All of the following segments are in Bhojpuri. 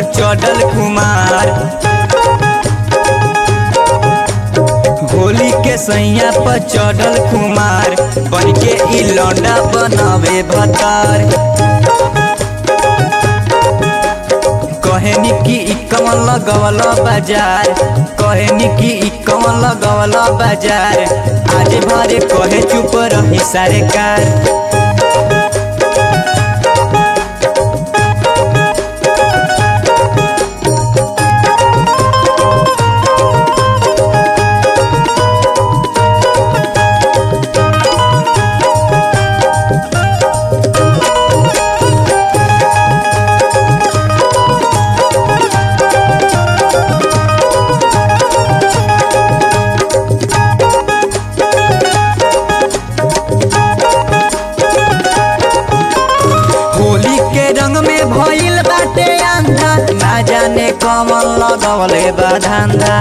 चढ़ल कुमार होली के सैया पर चढ़ल कुमार बन के ई लौंडा बनावे भतार कहनी कि ई कमल लगवल बाजार कहनी कि ई कमल लगवल बाजार आज भरे कहे चुप रही सारे कार होली के रंग में भइल बाटे अंधा ना जाने कमल लगवले बा धंधा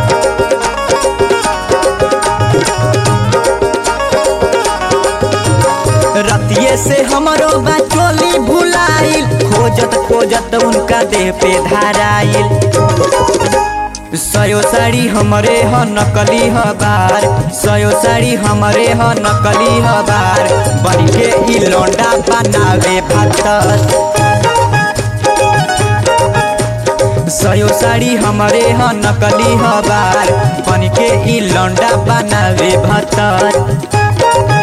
रतिये से हमरो बचोली भुलाइल खोजत खोजत उनका देह पे धाराइल सयो साड़ी हमरे ह नकली ह बार सयो साड़ी हमरे ह नकली ह बार बन के ई लौंडा बनावे भातर सयो साड़ी हमरे ह नकली ह बार बन के ई लौंडा बनावे भातर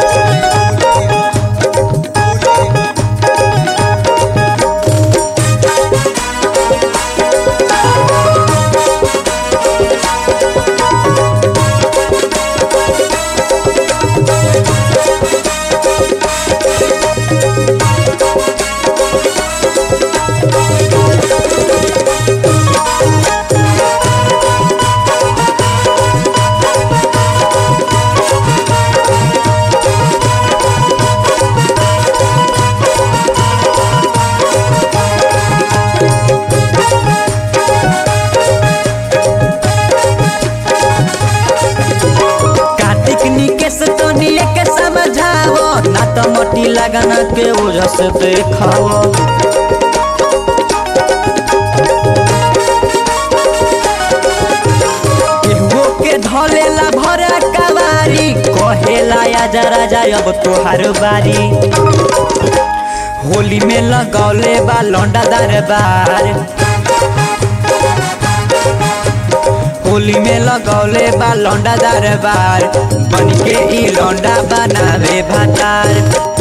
कार्तिक निकेश तोनिए के समझावो ना तो मोटी लगना के वजह से देखावो केहुओ के धलेला भरा कवारी कहेला आजा राजा अब तोहार बारी होली में लगौले बा लौंडा दरबार होली में लगौले बा लौंडा दरबार बन के ई लौंडा बनावे भातार